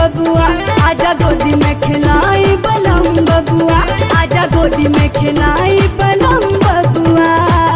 बबुआ आजा गोदी में खिलाई बलम बबुआ आजा गोदी में खिलाई बलम बबुआ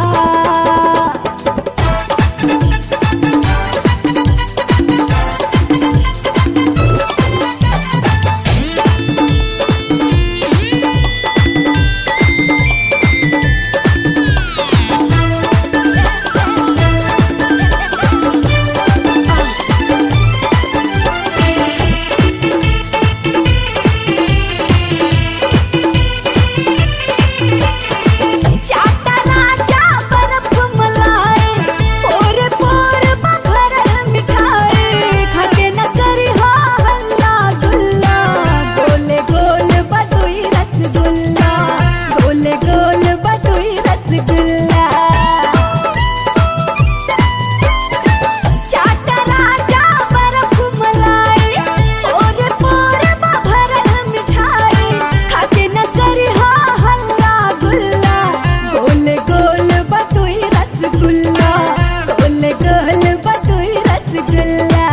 चाटा राजा बर्फ मलाई पोर पोर बभरल मिठाई खाके न करी हा हल्ला गुल्ला गोले गोल बदुई रसगुल्ला गोले गोल बदुई रसगुल्ला चाटा राजा बर्फ मलाई पोर पोर बभरल मिठाई खाके न करी हा हल्ला गुल्ला गोल गोल बतुई रसगुल्ला गोल गोल बतुई रसगुल्ला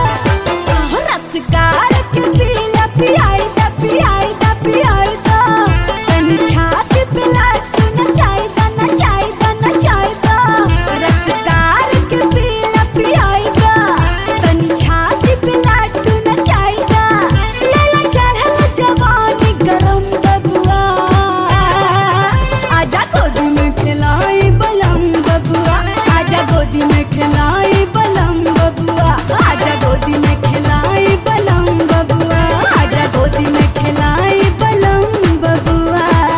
रसगार के पीला पियाई दा पियाई दा पियाई दा तनी छाती पिला तू नचाई दा नचाई दा नचाई दा रसगार के पीला पियाई दा तनी छाती पिला तू नचाई दा लेला चढ़ल जवानी गरम बबुआ आजा गोदी में खिलाई बलम बबुआ आजा गोदी में खिलाई बलम बबुआ आजा गोदी में खिलाई बलम बबुआ आजा गोदी में खिलाई बलम बबुआ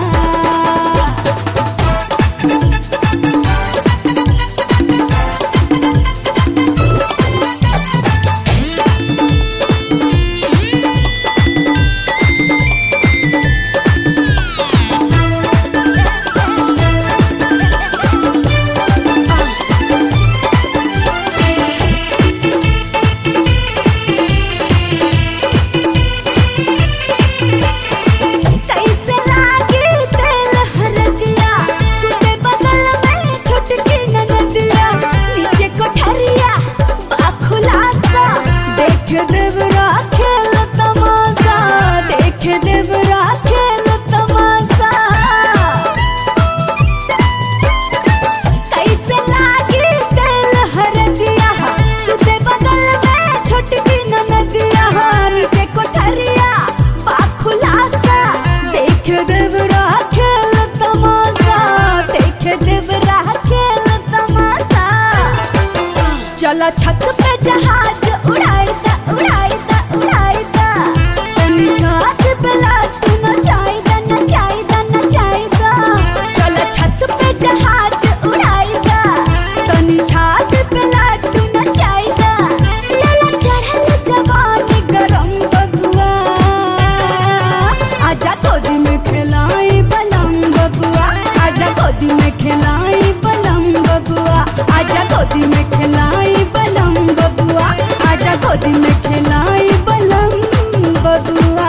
कैसे लागे तेल हरदिया सुते बगल में छुटकी ननदिया नीचे कोठरिया बाखुलासा देख देवरा खेल तमाशा देख देवरा खेल तमाशा कैसे लागे तेल हरदिया सुते बगल में छोटकी ननदिया नीचे कोठरिया बाखुलासा देख देवरा खेल तमाशा देख देवरा खेल तमाशा चला छत पे जहाज उड़ाई दा उड़ाई दा उड़ाई दा तनी छत पे लातू नचाई दा नचाई दा नचाई दा चला छत पे जहाज उड़ाई दा तनी छत पे लातू नचाई दा लेला चढ़ल जवानी गरम बबुआ आजा गोदी में खिलाई बलम बबुआ आजा गोदी में खिलाई बलम बबुआ आजा गोदी में खिलाई बलम बबुआ आजा गोदी में खिलाई बलम बबुआ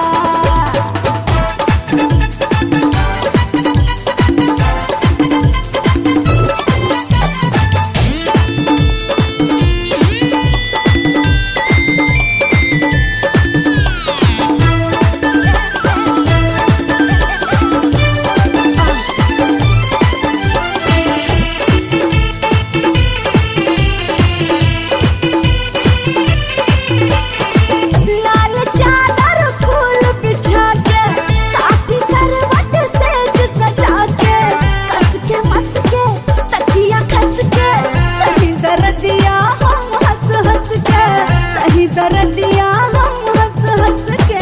लाल चादर फूल बिछा के काठी करवट सेज सजा के कस के मस के तकिया खस के सही दर्दिया हम हंस हंस के सही दर्दिया हम हंस हंस के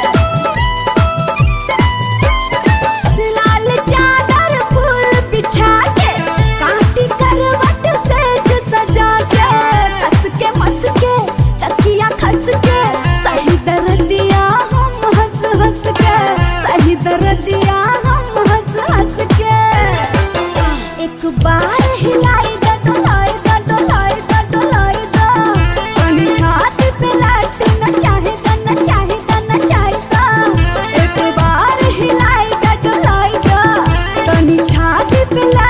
लाल चादर फूल बिछा के काटी करवट सेज सजा के कस के मस के तकिया खस के सही दर्दिया हम हंस हंस के सही दर्दिया हम हंस हंस के एक बार हिलाई दा डोलाई दा डोलाई दा डोलाई दा कनी छाती पे लाट न चाहे दा न चाहे दा न चाहे दा एक बार हिलाई दा डोलाई दा कनी छाती पे लाट